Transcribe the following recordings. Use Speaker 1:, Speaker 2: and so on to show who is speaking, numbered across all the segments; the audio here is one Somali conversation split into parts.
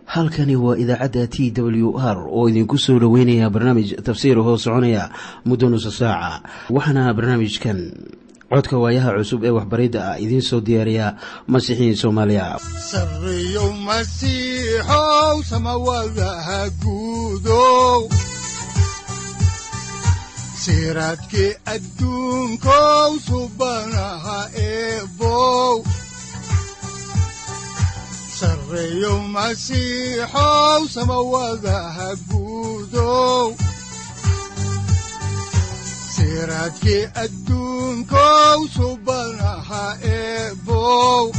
Speaker 1: halkani waa idaacadda t w r oo idinku soo dhoweynaya barnaamij tafsiir hoo soconaya muddo nusa saaca waxaana barnaamijkan codka waayaha cusub ee waxbaridda ah idiin soo diyaariya masiixiin soomaaliya
Speaker 2: sareyow masiixow samawadaha guudow siraadkii adduunkow subanaha eebow sareyow masiixow samawadaha guudow siraadkii adduunkow subanaha eebow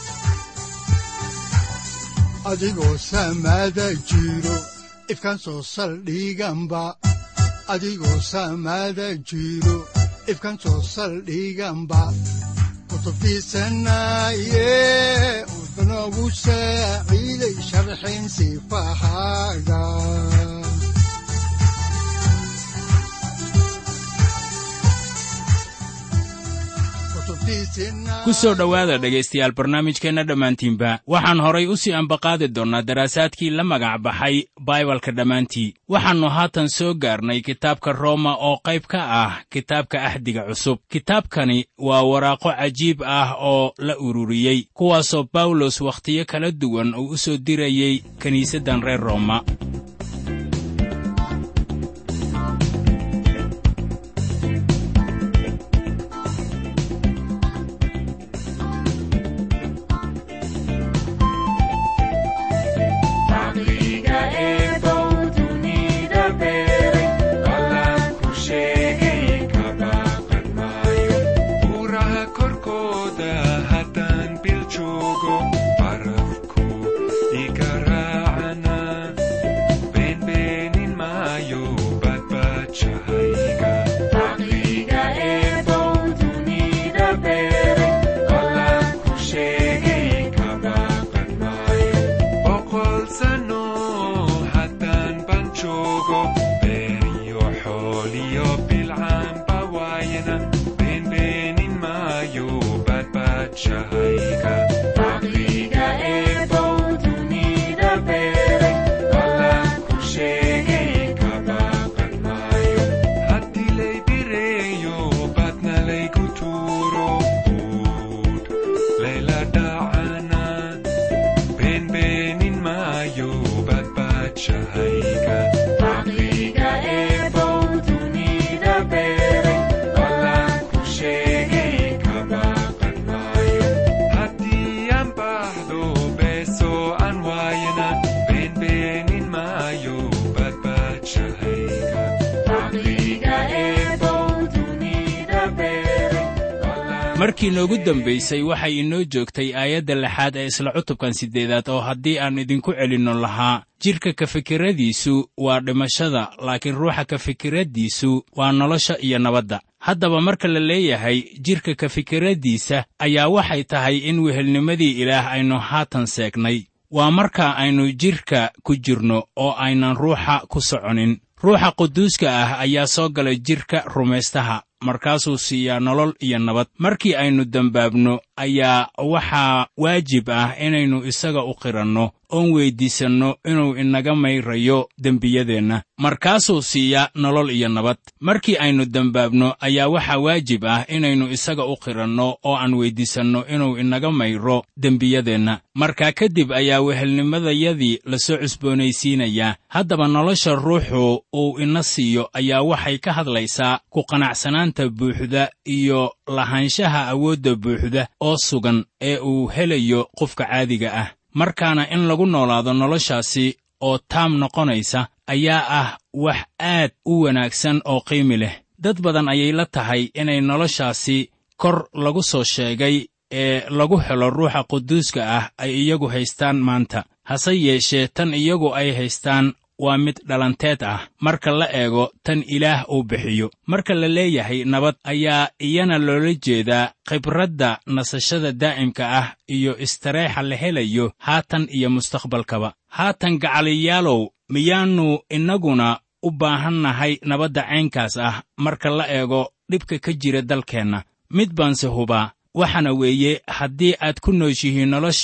Speaker 2: adigoo samada jiro ifkaan soo saldhiganba adigoo samada jiro ifkaan soo saldhiganba kutubtiisanaye udanogu saaciiday sharxin sifahaaga
Speaker 3: ku soo dhowaada dhegaystayaal barnaamijkeenna dhammaantiinba waxaan horay u sii ambaqaadi doonnaa daraasaadkii la magac baxay baibalka dhammaantii waxaannu haatan soo gaarnay kitaabka rooma oo qayb ka ah kitaabka axdiga cusub kitaabkani waa waraaqo cajiib ah oo la ururiyey kuwaasoo bawlos wakhtiyo kala duwan uu u soo dirayey kiniisaddan reer rooma markii noogu dambaysay waxay inoo joogtay aayadda lixaad ee isla cutubkan siddeedaad oo haddii aan idinku celinno lahaa jidhka ka fikiradiisu waa dhimashada laakiin ruuxa ka fikirraddiisu waa nolosha iyo nabadda haddaba marka la leeyahay jidhka ka fikirraddiisa ayaa waxay tahay in wehelnimadii ilaah aynu haatan seegnay waa marka aynu jidhka ku jirno oo aynan ruuxa ku soconin ruuxa quduuska ah ayaa soo galay jidhka rumaystaha markaasuu siiyaa nolol iyo nabad markii aynu dembaabno ayaa waxaa waajib ah inaynu isaga u qiranno oon weyddiisanno inuu inaga mayrayo dembiyadeenna markaasuu siiyaa nolol iyo nabad markii aynu dembaabno ayaa waxaa waajib ah inaynu isaga u qiranno oo aan weyddiisanno inuu inaga mayro dembiyadeenna markaa kadib ayaa wehelnimadayadii la soo cusboonaysiinayaa haddaba nolosha ruuxu uu ina siiyo ayaa waxay ka hadlaysaa ku qanacsanaanta buuxda iyo lahaanshaha awoodda buuxda oo sugan ee uu helayo qofka caadiga ah markaana in lagu noolaado noloshaasi oo taam noqonaysa ayaa ah wax aad u wanaagsan oo qiimi leh dad badan ayay la tahay inay noloshaasi kor lagu soo sheegay ee lagu helo ruuxa quduuska ah ay iyagu haystaan maanta hase yeeshee tan iyagu ay haystaan waa mid dhalanteed ah marka la eego tan ilaah uu bixiyo marka la leeyahay nabad ayaa iyana loola jeedaa khibradda nasashada daa'imka ah iyo istareexa la helayo haatan iyo mustaqbalkaba haatan gacaliyaalow miyaannu innaguna u baahannahay nabadda caynkaas ah marka la eego dhibka ka jira dalkeenna mid baanse hubaa waxaana weeye haddii aad ku nooshihiin nolosha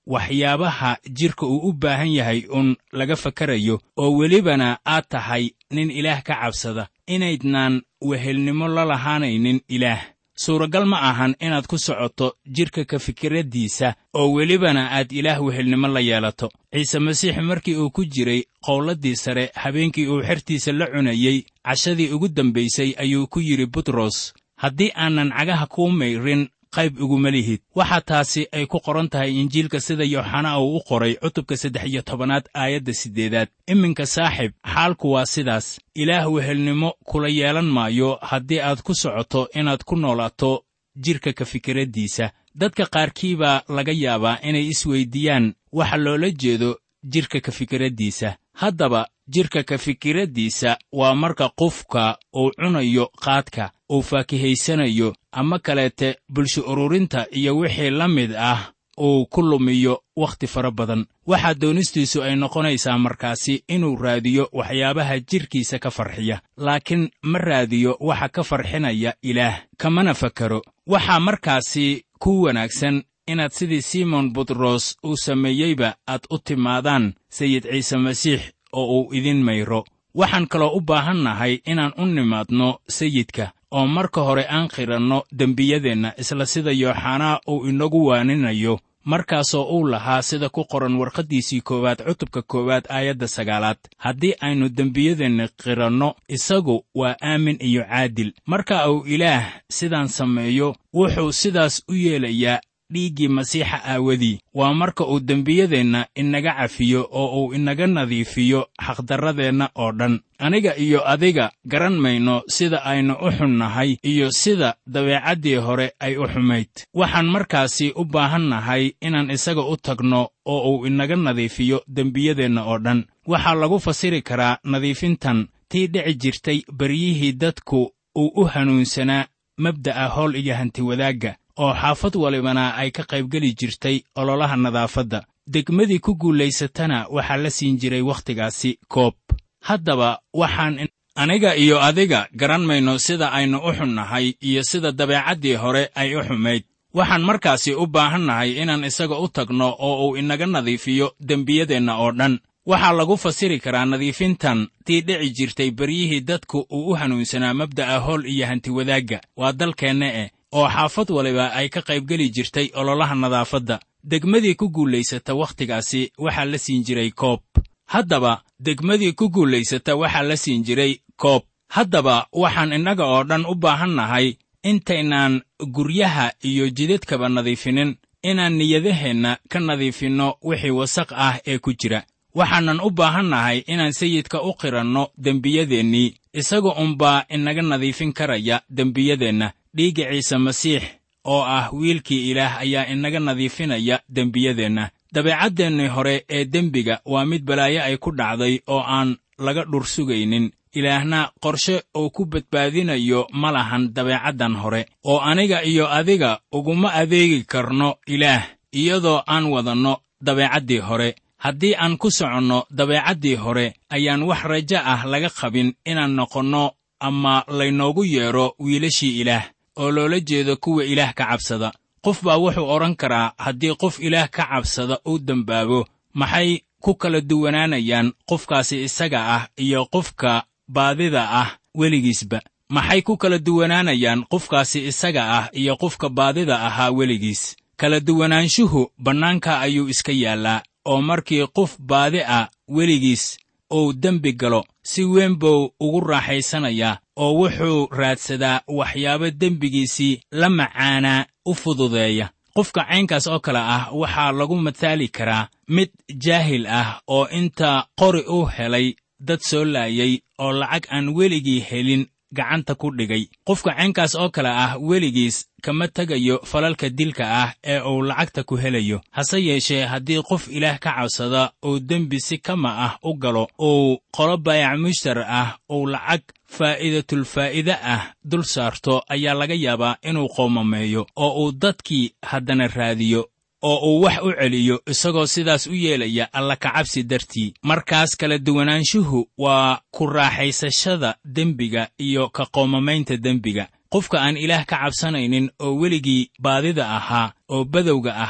Speaker 3: waxyaabaha jidhka uu u baahan yahay uun laga fakarayo oo welibana aad tahay nin ilaah ka cabsada inaydnaan wehelnimo la lahaanaynin ilaah suuragal ma ahan inaad ku socoto jidhka ka fikiraddiisa oo welibana aad ilaah wehelnimo la yeelato ciise masiix markii uu ku jiray qowladdii sare habeenkii uu xertiisa la cunayey cashadii ugu dambaysay ayuu ku yidhi butros haddii aanan cagaha kuu mayrin qayb iguma lihid waxaa taasi ay ku qoran tahay injiilka sida yooxana uu u qoray cutubka saddex iyo tobanaad aayadda siddeedaad iminka saaxib xaalku waa sidaas ilaah wehelnimo kula yeelan maayo haddii aad ku socoto inaad ku noolaato jidhka ka fikiraddiisa dadka qaarkii baa laga yaabaa inay isweyddiiyaan waxa loola jeedo jidhka ka fikiraddiisa haddaba jidhka ka fikiraddiisa waa marka qofka uu cunayo qaadka uu faakihaysanayo ama kaleete bulsho ururinta iyo wixii la mid ah uu ku lumiyo wakhti fara badan waxaa doonistiisu ay noqonaysaa markaasi inuu raadiyo waxyaabaha jidhkiisa ka farxiya laakiin ma raadiyo waxa ka farxinaya ilaah kamana fakaro waxaa markaasi ku wanaagsan inaad sidii simon butros uu sameeyeyba aad u timaadaan sayid ciise masiix oo uu idin mayro waxaan kaloo u baahan nahay inaan u nimaadno sayidka oo marka hore aan qiranno dembiyadeenna isla sida yooxanaa uu inagu waaninayo markaasoo uu lahaa sida ku qoran warqaddiisii koowaad cutubka koowaad aayadda sagaalaad haddii aynu dembiyadeenna qiranno isagu waa aamin iyo caadil marka uu ilaah sidaan sameeyo wuxuu sidaas u yeelayaa dhiiggii masiixa aawadii waa marka uu dembiyadeenna inaga cafiyo oo uu inaga nadiifiyo xaqdarradeenna oo dhan aniga iyo adiga garan mayno sida aynu u xunnahay iyo sida dabeecaddii hore ay u xumayd waxaan markaasi u baahan nahay inaan isaga u tagno oo uu inaga nadiifiyo dembiyadeenna oo dhan waxaa lagu fasiri karaa nadiifintan tii dhici jirtay baryihii dadku uu u hanuunsanaa mabda'a howl iyo hantiwadaagga oo xaafad walibana ay ka qaybgeli jirtay ololaha nadaafadda degmadii ku guulaysatana waxaa la siin jiray wakhtigaasi koob haddaba waxaan aniga iyo adiga garan mayno sida aynu u xunnahay iyo sida dabeecaddii hore ay u xumayd waxaan markaasi u baahan nahay inaan isaga u tagno oo uu inaga nadiifiyo dembiyadeenna oo dhan waxaa lagu fasiri karaa nadiifintan tii dhici jirtay beryihii dadku uu u hanuunsanaa mabda'a howl iyo hantiwadaagga waa dalkeenna eh oo xaafad waliba ay ka qaybgeli jirtay ololaha nadaafadda degmadii ku guulaysata wakhtigaasi waxaa la siin jiray koob haddaba degmadii ku guulaysata waxaa la siin jiray koob haddaba waxaan innaga oo dhan u baahan nahay intaynaan guryaha iyo jidadkaba nadiifinin inaan niyadaheenna ka nadiifinno wixii wasaq ah ee ku jira waxaanan u baahan nahay inaan sayidka u qiranno dembiyadeennii isaga unbaa inaga nadiifin karaya dembiyadeenna dhiigga ciise masiix oo ah wiilkii ilaah ayaa inaga nadiifinaya dembiyadeenna dabeecaddeenni hore ee dembiga waa mid balaayo ay ku dhacday oo aan laga dhur sugaynin ilaahna qorshe uu ku badbaadinayo ma lahan dabeecaddan hore oo aniga iyo adiga uguma adeegi karno ilaah iyadoo aan wadanno dabeecaddii hore haddii aan ku soconno dabeecaddii hore ayaan wax rajo ah laga qabin inaan noqonno ama laynoogu yeedho wiilashii ilaah oo loola jeedo kuwa ilaah ka cabsada qof baa wuxuu odhan karaa haddii qof ilaah ka cabsada uu dembaabo maxay ku kala duwanaanayaan qofkaasi isaga ah iyo qofka baadida ah weligiisba maxay ku kala duwanaanayaan qofkaasi isaga ah iyo qofka baadida ahaa weligiis kala duwanaanshuhu bannaanka ayuu iska yaallaa oo markii qof baadi ah weligiis uu dembi galo si weyn buu ugu raaxaysanayaa oo wuxuu raadsadaa waxyaabo dembigiisii la macaanaa u fududeeya qofka caynkaas oo kale ah waxaa lagu mataali karaa mid jaahil ah oo inta qori u helay dad soo laayay oo lacag aan weligii helin gacanta ku dhigay qofka caynkaas oo kale ah weligiis kama tegayo falalka dilka ah ee uu lacagta ku helayo hase yeeshee haddii qof ilaah ka cabsada uu dembi si kama ah u galo uu qolo baayac mushtar ah uu lacag faa'iidatulfaa'iide ah dul saarto ayaa laga yaabaa inuu qoomameeyo oo uu dadkii haddana raadiyo oo uu wax u celiyo isagoo sidaas u yeelaya alla kacabsi dartii markaas kala duwanaanshuhu waa ku raaxaysashada dembiga iyo ka qoomamaynta dembiga qofka aan ilaah ka cabsanaynin oo weligii baadida ahaa oo badowga ahaa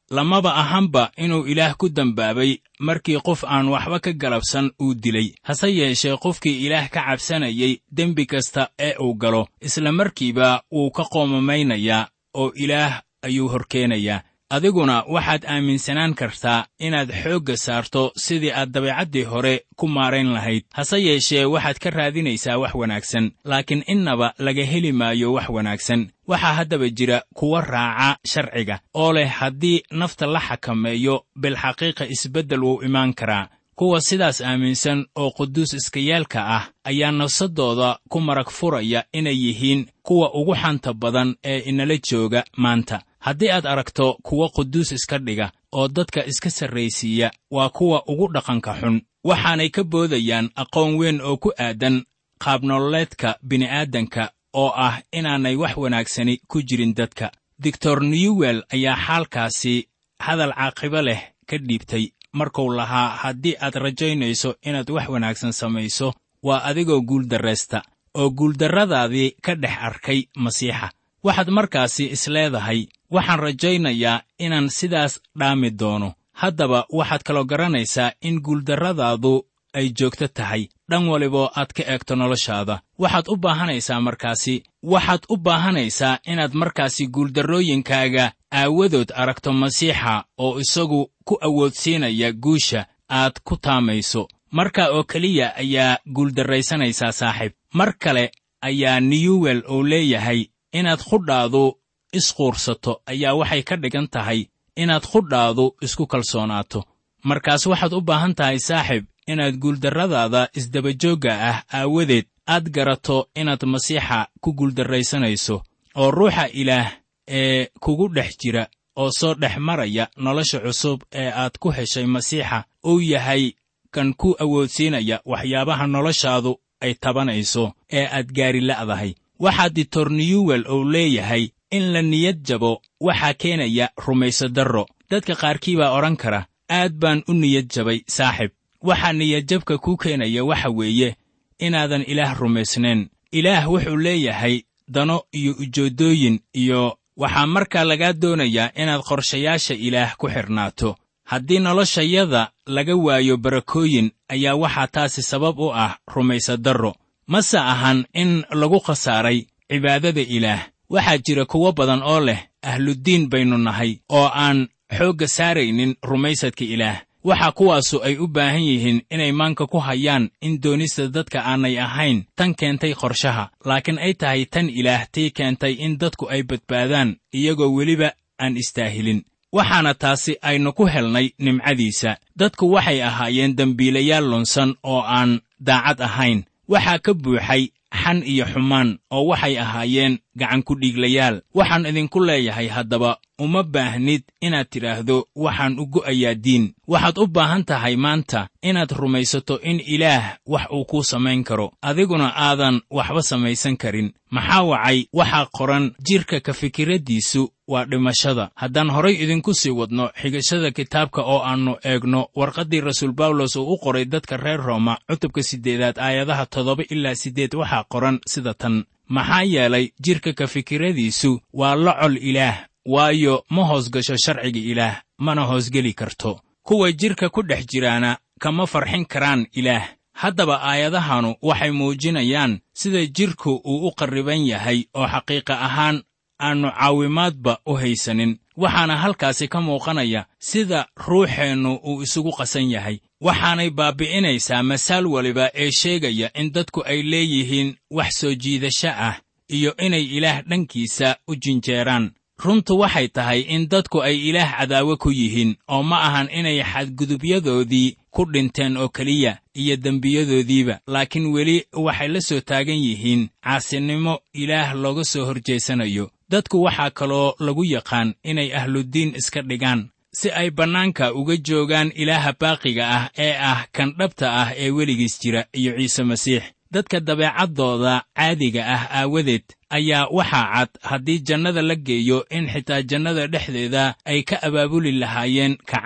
Speaker 3: lamaba ahanba inuu ilaah ku dembaabay markii qof aan waxba ka galabsan uu dilay hase yeeshee qofkii ilaah ka cabsanayay dembi kasta ee uu galo isla markiiba wuu ka qoomamaynayaa oo ilaah ayuu horkeenayaa adiguna waxaad aaminsanaan kartaa inaad xoogga saarto sidii aad dabeecaddii hore ku maarayn lahayd hase yeeshee waxaad ka raadinaysaa wax wanaagsan laakiin innaba laga heli maayo wax wanaagsan waxaa haddaba jira kuwa raaca sharciga oo leh haddii nafta la xakameeyo bilxaqiiqa isbeddel wuu imaan karaa kuwa sidaas aaminsan oo quduus iskayaalka ah ayaa nafsadooda ku marag furaya inay yihiin kuwa ugu xanta badan ee inala jooga maanta haddii aad aragto kuwa quduus iska dhiga oo dadka iska sarraysiiya waa kuwa ugu dhaqanka xun waxaanay ka boodayaan aqoon weyn oo ku aadan qaabnololeedka bini'aadanka oo ah inaanay wax wanaagsani ku jirin dadka doctor newwell ayaa xaalkaasi hadal caaqibo leh ka dhiibtay markuu lahaa haddii aad rajaynayso inaad wax wanaagsan samayso waa adigoo guuldarraysta oo guuldarradaadii ka dhex arkay masiixa waxaad markaasi isleedahay waxaan rajaynayaa inaan sidaas dhaami doono haddaba waxaad kaloo garanaysaa in guuldarradaadu ay joogto tahay dhan waliboo aad ka eegto noloshaada waxaad u baahanaysaa markaasi waxaad u baahanaysaa inaad markaasi guuldarrooyinkaaga aawadood aragto masiixa oo isagu ku awoodsiinaya guusha aad ku taamayso marka oo keliya ayaa guuldarraysanaysaa saaxiib mar kale ayaa newwell uu leeyahay inaad qudhaadu isquursato ayaa waxay ka dhigan tahay inaad qudhaadu isku kalsoonaato markaas waxaad u baahan tahay saaxiib inaad guuldarradaada isdabajoogga ah aawadeed aad garato inaad masiixa ku guuldarraysanayso oo ruuxa ilaah ee kugu dhex jira oo soo dhex maraya nolosha cusub ee aad ku heshay masiixa uu yahay kan ku awoodsiinaya waxyaabaha noloshaadu ay tabanayso ee aad gaari la'dahay waxaa ditor newwell uu leeyahay in la niyad jabo waxaa keenaya rumayso darro dadka qaarkii baa odhan kara aad baan u niyad jabay saaxib waxaa niyadjabka kuu keenaya waxa weeye inaadan ilaah rumaysnayn ilaah wuxuu leeyahay dano iyo ujeeddooyin iyo waxaa markaa lagaa doonayaa inaad qorshayaasha ilaah ku xidhnaato haddii noloshayada laga waayo barakooyin ayaa waxaa taasi sabab u ah rumayso darro mase ahan in lagu khasaaray cibaadada ilaah waxaa jira kuwo badan oo leh ahluddiin baynu nahay oo aan xoogga saaraynin rumaysadka ilaah waxaa kuwaasu ay u baahan yihiin inay maanka ku hayaan in doonista dadka aanay ahayn tan keentay qorshaha laakiin ay tahay tan ilaah tii keentay in dadku ay badbaadaan iyagoo weliba aan istaahilin waxaana taasi aynu ku helnay nimcadiisa dadku waxay ahaayeen dembiilayaal lunsan oo aan daacad ahayn waxaa ka buuxay xan iyo xumaan oo waxay ahaayeen gacankudhiiglayaal waxaan idinku leeyahay haddaba uma baahnid inaad tidhaahdo waxaan u go'ayaa diin waxaad u baahan tahay maanta inaad rumaysato in ilaah wax uu kuu samayn karo adiguna aadan waxba samaysan karin maxaa wacay waxaa qoran jidhka ka fikiraddiisu waa dhimashada haddaan horay idinku sii wadno xigashada kitaabka oo aannu eegno warqaddii rasuul bawlos uu u qoray dadka reer rooma cutubka siddeedaad aayadaha toddoba ilaa siddeed waxaa qoran sida tan maxaa yeelay jidhka ka fikiradiisu waa la col ilaah waayo ma hoos gasho sharciga ilaah mana hoosgeli karto kuwa jidhka ku dhex jiraana kama farxin karaan ilaah haddaba aayadahanu waxay muujinayaan sida jidhku uu u qarriban yahay oo xaqiiqa ahaan aannu caawimaadba u haysanin waxaana halkaasi ka muuqanaya sida ruuxeennu uu isugu qasan yahay waxaanay baabbi'inaysaa masaal waliba ee sheegaya in dadku ay leeyihiin wax soo jiidasho ah iyo inay ilaah dhankiisa u jinjeeraan runtu waxay tahay in dadku ay ilaah cadaawo ku yihiin oo ma ahan inay xadgudubyadoodii ku dhinteen oo keliya iyo dembiyadoodiiba laakiin weli waxay la soo taagan yihiin caasinimo ilaah looga soo horjeesanayo dadku waxaa kaloo lagu yaqaan inay ahluddiin iska dhigaan si ay bannaanka uga joogaan ilaaha baaqiga ah ee ah kan dhabta ah ee weligiis jira iyo ciise masiix dadka dabeecaddooda caadiga ah aawadeed ayaa waxaa cad haddii jannada la geeyo in xitaa jannada dhexdeeda ay ka abaabuli lahaayeen kacaan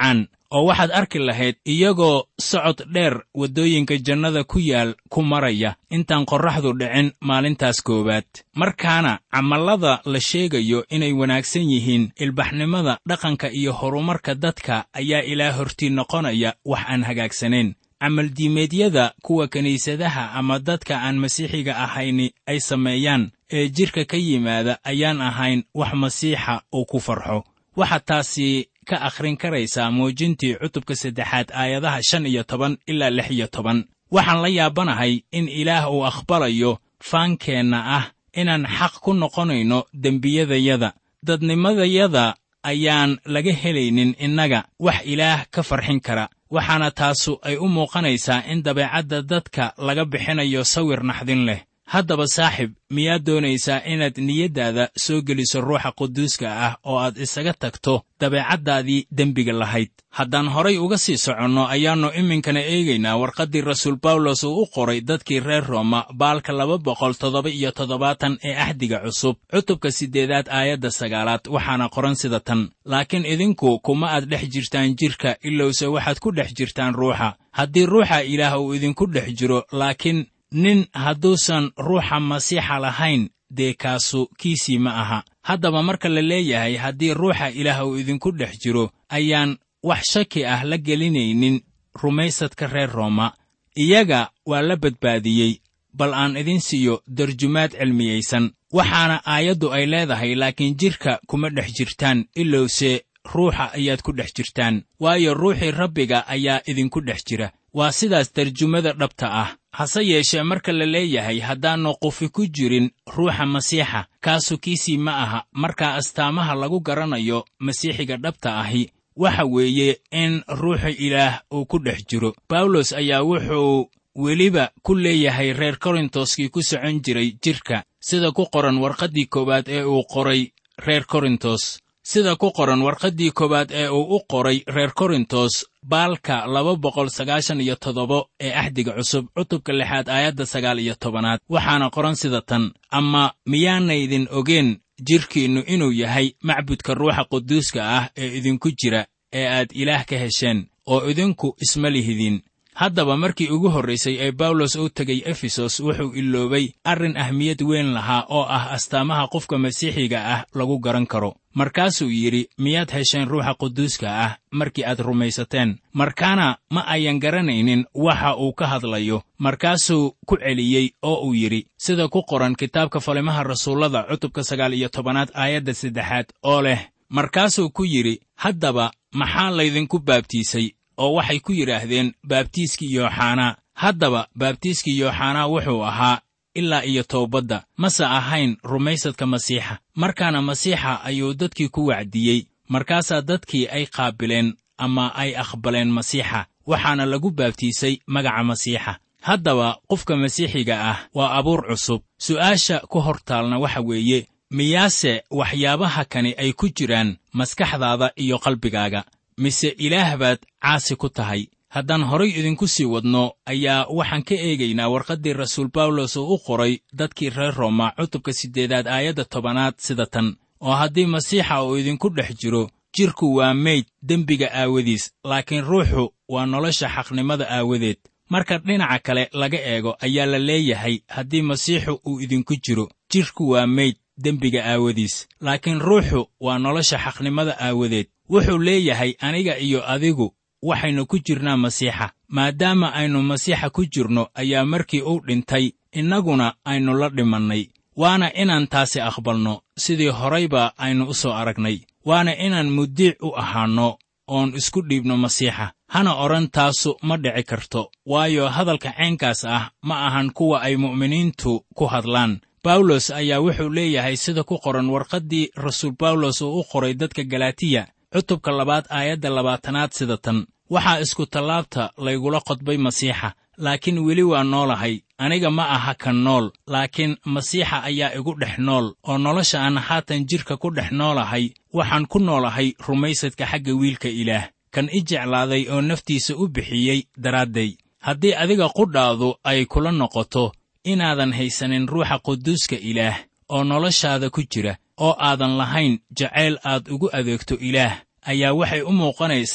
Speaker 3: oo waxaad arki lahayd iyagoo socod dheer waddooyinka jannada ku yaal ku maraya intaan qorraxdu dhicin maalintaas koowaad markaana camallada la sheegayo inay wanaagsan yihiin ilbaxnimada dhaqanka iyo horumarka dadka ayaa ilaa hortii noqonaya wax aan hagaagsanayn camaldiimeedyada kuwa kiniisadaha ama dadka aan masiixiga ahayni ay sameeyaan ee jidhka ka yimaada ayaan ahayn wax masiixa uu ku farxo waxaad taasi ka akhrin karaysaa muujintii cutubka saddexaad aayadaha shan iyo toban ilaa lix iyo toban waxaan la yaabanahay in ilaah uu aqbalayo faankeenna ah inaan xaq ku noqonayno dembiyadayada dadnimadayada ayaan laga helaynin innaga wax ilaah ka farxin kara waxaana taasu ay u muuqanaysaa in dabeecadda dadka laga bixinayo sawir naxdin leh haddaba saaxib miyaad doonaysaa inaad niyaddaada soo geliso ruuxa quduuska ah oo aad isaga tagto dabeecaddaadii dembiga lahayd haddaan horay uga sii soconno ayaannu iminkana eegaynaa warqaddii rasuul bawlos uu u qoray dadkii reer rooma baalka laba boqol toddoba iyo toddobaatan ee axdiga cusub cutubka siddeedaad aayadda sagaalaad waxaana qoran sida tan laakiin idinku kuma aad dhex jirtaan jidhka ilowse waxaad ku dhex jirtaan ruuxa haddii ruuxa ilaah uu idinku dhex jiro laakiin nin hadduusan ruuxa masiixa lahayn dee kaasu kiisii ma aha haddaba marka la leeyahay haddii ruuxa ilaah uu idinku dhex jiro ayaan wax shaki ah la gelinaynin rumaysadka reer rooma iyaga waa la badbaadiyey bal aan idin siiyo darjumaad cilmiyaysan waxaana aayaddu ay leedahay laakiin jidhka kuma dhex jirtaan ilowse ruuxa ayaad ku dhex jirtaan waayo ruuxii rabbiga ayaa idinku dhex jira waa sidaas tarjumada dhabta ah hase yeeshee marka la leeyahay haddaannu qufi ku jirin ruuxa masiixa kaasu kiisii ma aha markaa astaamaha lagu garanayo masiixiga dhabta ahi waxa weeye in ruuxa ilaah uu ku dhex jiro bawlos ayaa wuxuu weliba ku leeyahay reer korintoskii ku socon jiray jidhka sida ku qoran warqaddii koowaad ee uu qoray reer korintos sida ku qoran warqaddii koowaad ee uu u qoray reer korintos baalka laba boqol sagaashan iyo toddoba ee axdiga cusub cutubka lixaad aayadda sagaal iyo tobanaad waxaana qoran sida tan ama miyaanaydin ogeen jidhkiinnu inuu yahay macbudka ruuxa quduuska ah ee idinku jira ee aad ilaah ka hesheen oo idinku isma lihidin haddaba markii ugu horraysay ee bawlos uu tegay efesos wuxuu iloobay arrin ahmiyad weyn lahaa oo ah astaamaha qofka masiixiga ah lagu garan karo markaasuu yidhi miyaad hesheen ruuxa quduuska ah markii aad rumaysateen markaana ma ayan garanaynin waxa uu ka hadlayo markaasuu ku celiyey oo uu yidhi sida ku qoran kitaabka falimaha rasuullada cutubka sagaal iyo tobanaad aayadda saddexaad oo leh markaasuu ku yidhi haddaba maxaa laydinku baabtiisay oo waxay ku yidhaahdeen baabtiiskii yooxanaa haddaba baabtiiskii yooxanaa wuxuu ahaa ilaa iyo toobadda mase ahayn rumaysadka masiixa markaana masiixa ayuu dadkii ku wacdiyey markaasaa dadkii ay qaabileen ama ay aqbaleen masiixa waxaana lagu baabtiisay magaca masiixa haddaba qofka masiixiga ah waa abuur cusub su'aasha ku hor taalna waxa weeye miyaase waxyaabaha kani ay ku jiraan maskaxdaada iyo qalbigaaga mise ilaah baad caasi ku tahay haddaan horay idinku sii wadno ayaa waxaan ka eegaynaa warqaddii rasuul bawlos oo u qoray dadkii reer rooma cutubka siddeedaad aayadda tobanaad sida tan oo haddii masiixa uu idinku dhex jiro jidhku waa meyd dembiga aawadiis laakiin ruuxu waa nolosha xaqnimada aawadeed marka dhinaca kale laga eego ayaa la leeyahay haddii masiixu uu idinku jiro jidhku waa meyd dembiga aawadiis laakiin ruuxu waa nolosha xaqnimada aawadeed wuxuu leeyahay aniga iyo adigu waxaynu ku jirnaa masiixa maadaama aynu masiixa ku jirno ayaa markii uu dhintay innaguna aynu la dhimannay waana inaan taasi aqbalno sidii horayba aynu u soo aragnay waana inaan muddiic u ahaanno oon isku dhiibno masiixa hana odhan taasu ma dhici karto waayo hadalka caynkaas ah ma ahan kuwa ay mu'miniintu ku hadlaan bawlos ayaa wuxuu leeyahay sida ku qoran warqaddii rasuul bawlos uu u qoray dadka galatiya cutubka labaad aayadda labaatanaad sida tan waxaa isku tallaabta laygula qodbay masiixa laakiin weli waa noolahay aniga ma aha kan nool laakiin masiixa ayaa igu dhex nool oo nolosha aan haatan jidhka ku dhex noolahay waxaan ku noolahay rumaysadka xagga wiilka ilaah kan i jeclaaday oo naftiisa u bixiyey daraadday haddii adiga qudhaadu ay kula noqoto inaadan haysanin ruuxa quduuska ilaah oo noloshaada ku jira oo aadan lahayn jacayl aad ugu adeegto ilaah ayaa waxay u muuqanaysaa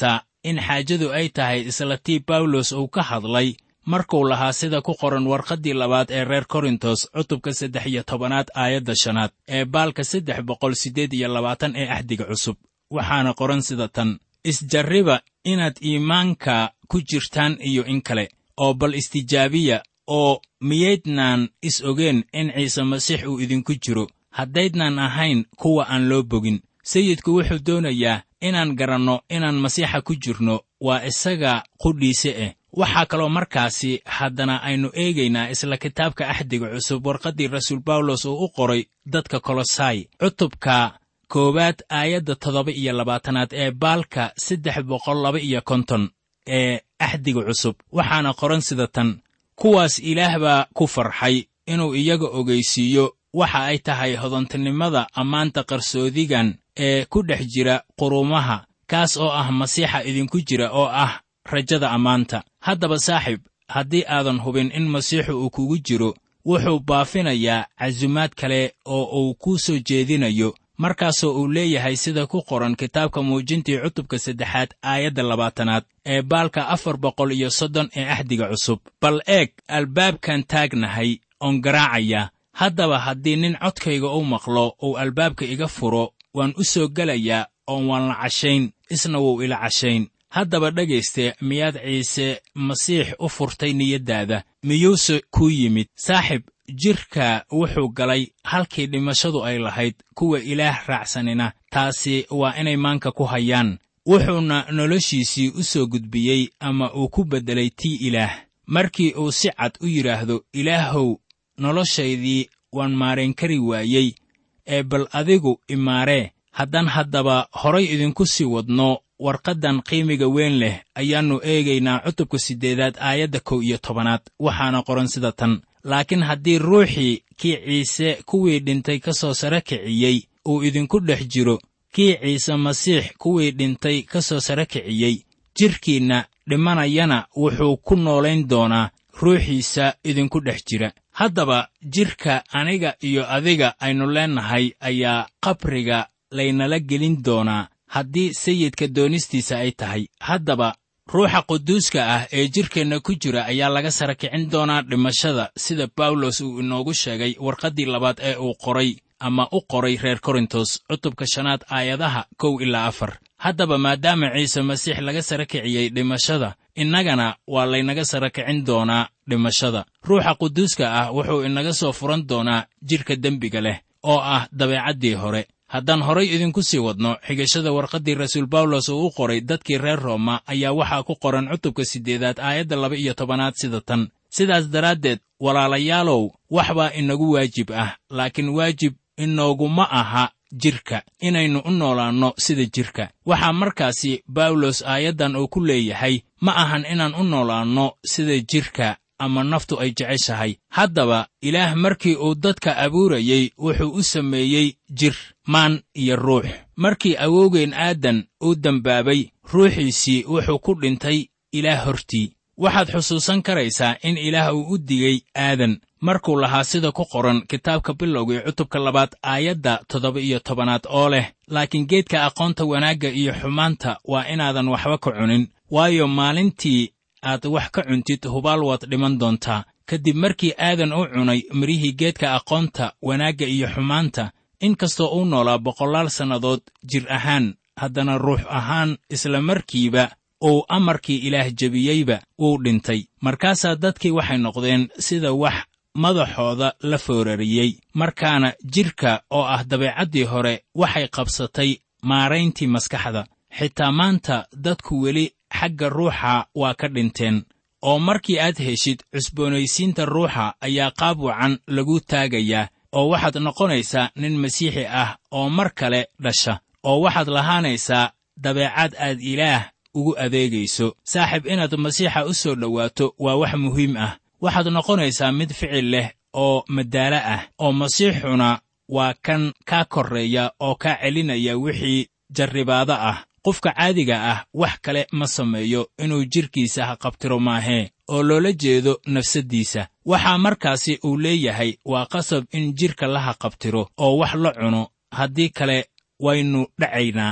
Speaker 3: in xaajadu ay tahay isla tii bawlos uu ka hadlay markuu lahaa sida ku qoran warqaddii labaad ee reer korintos cutubka saddex iyo tobanaad aayadda shanaad ee baalka saddex boqol siddeed iyo labaatan ee axdiga cusub waxaana qoran sida tan isjarriba inaad iimaanka ku jirtaan iyo in kale oo bal istijaabiya oo miyaydnaan is ogeen in ciise masiix uu idinku jiro haddaydnaan ahayn kuwa aan loo bogin sayidku wuxuu doonayaa inaan garanno inaan masiixa ku jirno waa isaga qudhiise eh waxaa kaloo markaasi haddana aynu eegaynaa isla kitaabka axdiga cusub warqaddii rasuul bawlos uu u qoray dadka kolosai cutubka koowaad aayadda toddoba iyo labaatanaad ee baalka saddex boqol laba iyo konton ee axdiga cusub waxaana qoran sida tan kuwaas ilaah baa ku farxay inuu iyaga ogeysiiyo waxa ay tahay hodantinimada ammaanta qarsoodigan ee ku dhex jira quruumaha kaas oo ah masiixa idinku jira oo ah rajada ammaanta haddaba saaxiib haddii aadan hubin in masiixu uu kugu jiro wuxuu baafinayaa casumaad kale oo uu kuu soo jeedinayo markaasoo uu leeyahay sida ku qoran kitaabka muujintii cutubka saddexaad aayadda labaatanaad ee baalka afar boqol iyo soddon ee axdiga cusub bal eeg albaabkan taagnahay oon garaacaya haddaba haddii nin codkayga u maqlo uu albaabka iga furo waan u soo gelayaa oon waan la cashayn isna wuu ila cashayn haddaba dhegayste miyaad ciise masiix u furtay niyaddaada miyuuse kuu yimid saaxib jidhka wuxuu galay halkii dhimashadu ay lahayd kuwa ilaah raacsanina taasi waa inay maanka ku hayaan wuxuuna noloshiisii u soo gudbiyey ama uu ku beddelay tii ilaah markii uu si cad u yidhaahdo ilaahow noloshaydii waan maarayn kari waayey ee bal adigu imaaree haddaan haddaba horay idinku sii wadno warqaddan qiimiga weyn leh ayaannu eegaynaa cutubka siddeedaad aayadda kow iyo tobanaad waxaana qoran sida tan laakiin haddii ruuxii kii ciise kuwii dhintay ka soo sare kiciyey uu idinku dhex jiro kii ciise masiix kuwii dhintay ka soo sare kiciyey jidhkiinna dhimanayana wuxuu ku noolayn doonaa ruuxiisa idinku dhex jira haddaba jidhka aniga iyo adiga aynu leennahay ayaa qabriga laynala gelin doonaa haddii sayidka doonistiisa ay tahay haddaba ruuxa quduuska ah ee jidhkeenna ku jira ayaa laga sara kicin doonaa dhimashada sida bawlos uu inoogu sheegay warqaddii labaad ee uu qoray ama u qoray reer korintos cutubka shanaad aayadaha kow ilaa afar haddaba maadaama ciise masiix laga sara kiciyey dhimashada innagana waa laynaga sara kicin doonaa dhimashada ruuxa quduuska ah wuxuu inaga soo furan doonaa jidhka dembiga leh oo ah dabeecaddii hore haddaan horay idinku sii wadno xigashada warqaddii rasuul bawlos uu u qoray dadkii reer rooma ayaa waxaa ku qoran cutubka siddeedaad aayadda laba iyo tobanaad sida tan sidaas daraaddeed walaalayaalow wax baa inagu waajib ah laakiin waajib inooguma aha jidhka inaynu u noolaanno sida jidhka waxaa markaasi bawlos aayaddan uu ku leeyahay ma ahan inaan u noolaanno sida jidhka ama naftu ay jeceshahay haddaba ilaah markii uu dadka abuurayey wuxuu u sameeyey jir maan iyo ruux markii awowgeen aadan uu dembaabay ruuxiisii wuxuu ku dhintay ilaah hortii waxaad xusuusan karaysaa in ilaah uu u digay aadan markuu lahaa sida ku qoran kitaabka bilowgii cutubka labaad aayadda toddoba iyo tobanaad oo leh laakiin geedka aqoonta wanaagga iyo xumaanta waa inaadan waxba ka cunin waayo maalintii aad wax ka cuntid hubaal waad dhiman doontaa kadib markii aadan u cunay midhihii geedka aqoonta wanaagga iyo xumaanta in kastoo uu noolaa boqolaal sannadood jir ahaan haddana ruux ahaan isla markiiba uu amarkii ilaah jebiyeyba wuu dhintay markaasaa dadkii waxay noqdeen sida wax madaxooda la foorariyey markaana jidhka oo ah dabeecaddii hore waxay qabsatay maarayntii maskaxda xitaa maanta dadku weli xagga ruuxa waa ka dhinteen oo markii aad heshid cusboonaysiinta ruuxa ayaa qaab wacan lagu taagayaa oo waxaad noqonaysaa nin masiixi ah oo mar kale dhasha oo waxaad lahaanaysaa dabeecad aad ilaah ugu adeegayso saaxiib inaad masiixa u soo dhowaato waa wax muhiim ah waxaad noqonaysaa mid ficil leh oo madaalo ah oo masiixuna waa kan kaa korreeya oo kaa celinaya wixii jarribaado ah qofka caadiga ah wax kale ma sameeyo inuu jidhkiisa ha qabtiro maahee oo loola jeedo nafsaddiisa waxaa markaasi uu leeyahay waa qasab in jidhka la haqabtiro oo wax la cuno haddii kale waynu dhacaynaa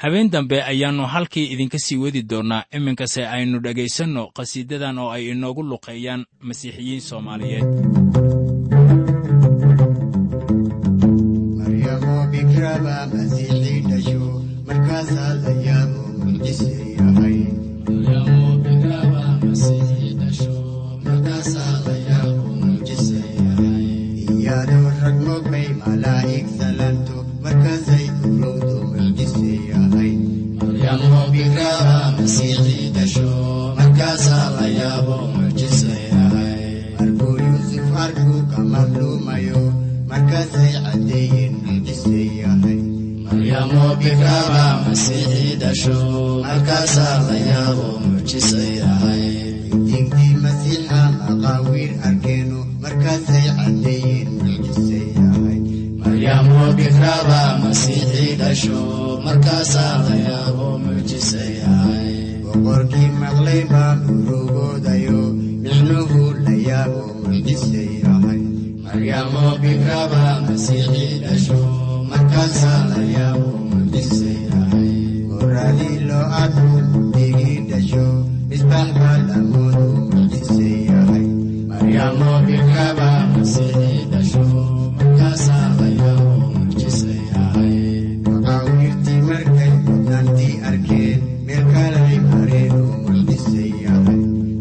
Speaker 3: habeen dambe ayaannu halkii idinka sii wadi doonnaa iminkase aynu dhegaysanno qhasiidadan oo ay inoogu luqeeyaan masiixiyiin soomaaliyeed
Speaker 4: maryamo bikraba masiixii dhasho markaasaa la yaabo mucjise yahay iyadoo rag mogbay malaa'ig salanto markaasay urowdo mucjise yahay markuu yuusuf arkuu ka madluumayo markaasay caddeeyeen mucjise yahay diintii masiixa maqaawiir arkeenu markaasay caddeeyeen mucjise yahay boqorkii maqlay baa urugoodayo micnuhu la yaabo mucjise yahay markaasaa la yaabo mucjise yahay goradii loo arku digii dhasho misbaax baa lamoodu mucjise yahay maqaawiirtii markay mudnaantii arkeen meel kalay mareen oo mucjise yahay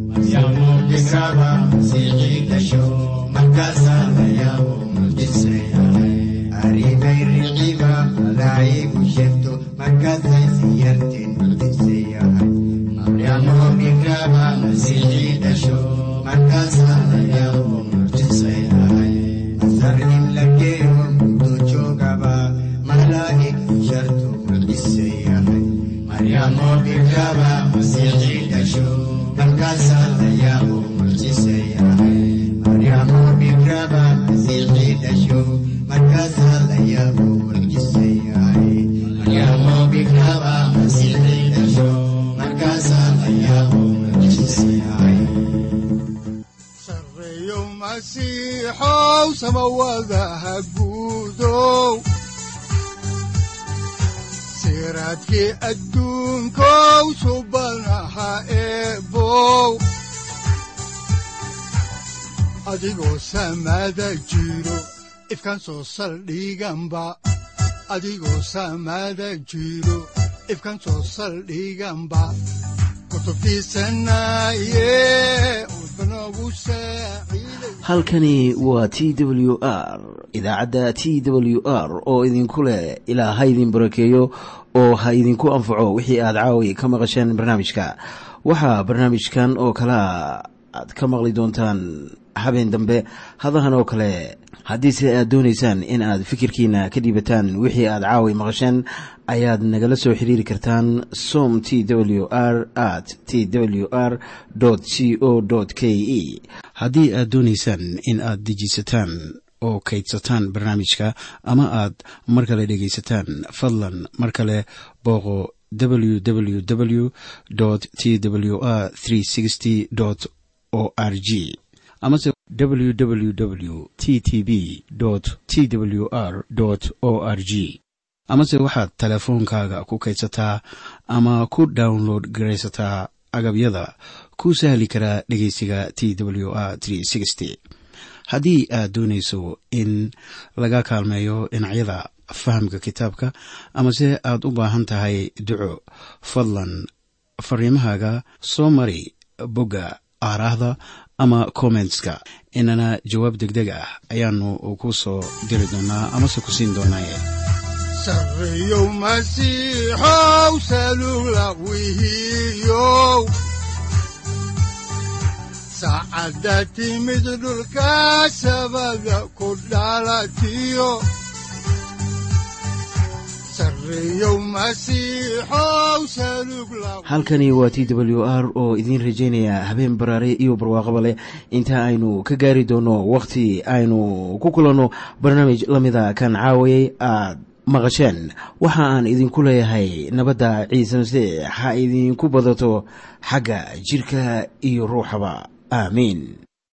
Speaker 4: markaasaa la yaabo mucjise yahay arrimay riciba malaa'igu sheegto markaasay sii yarteen mucjise yahay markaasaa la yaabo mucjise yahay masar in la geeyo muddo joogaba malaa'ig sharto mucjise yahay markaasaa la yaabo mucjise yahay maryamo bikraba masiixii dhasho markaasaa la yaabo mucjise yahay markaasaa la yaabo mucjise yahay
Speaker 2: sarreeyo masiixow samawadaha guudow siraadkii adduunkow subanaha eebow adigoo samada jiro ifkan soo saldhiganba adigoo samada jiro ifkan soo saldhiganba kutubtiisanaye udbanogu saaciiday
Speaker 1: halkani waa t w r idaacadda t w r oo idinku leh ilaa ha idin barakeeyo oo ha idinku anfaco wixii aad caawi ka maqasheen barnaamijka waxaa barnaamijkan oo kalea aad ka maqli doontaan habeen dambe hadahan oo kale haddiise aad doonaysaan in aad fikirkiina ka dhiibataan wixii aad caawi maqasheen ayaad nagala soo xiriiri kartaan som t w r at t w r c o k e haddii aad doonaysaan in aad dejiisataan oo kaydsataan barnaamijka ama aad mar kale dhegaysataan fadlan mar kale booqo www t w r o r g amase www t t b t w r o r g amase waxaad teleefoonkaaga ku kaydsataa ama ku download garaysataa agabyada ku sahli karaa dhegeysiga t w r haddii aad doonayso in laga kaalmeeyo dhinacyada fahamka kitaabka amase aad u baahan tahay duco fadlan fariimahaaga soo mari bogga aaraahda ama kommentska inana jawaab degdeg ah ayaanu ku soo diri doonaa amase ku siin doonaaye
Speaker 2: sarreeyow masiixow salugla wihiyow saacadda timid dhulka sabada ku dhalatiyo sarreeyow masiixow salugla
Speaker 1: halkani waa t w r oo idiin rajaynaya habeen baraare iyo barwaaqaba leh inta aynu ka gaari doono wakhti aynu ku kulanno barnaamij la mida kan caawayay aad maqasheen waxa aan idinku leeyahay nabadda ciise masiix ha idinku badato xagga jidhka iyo ruuxaba aamiin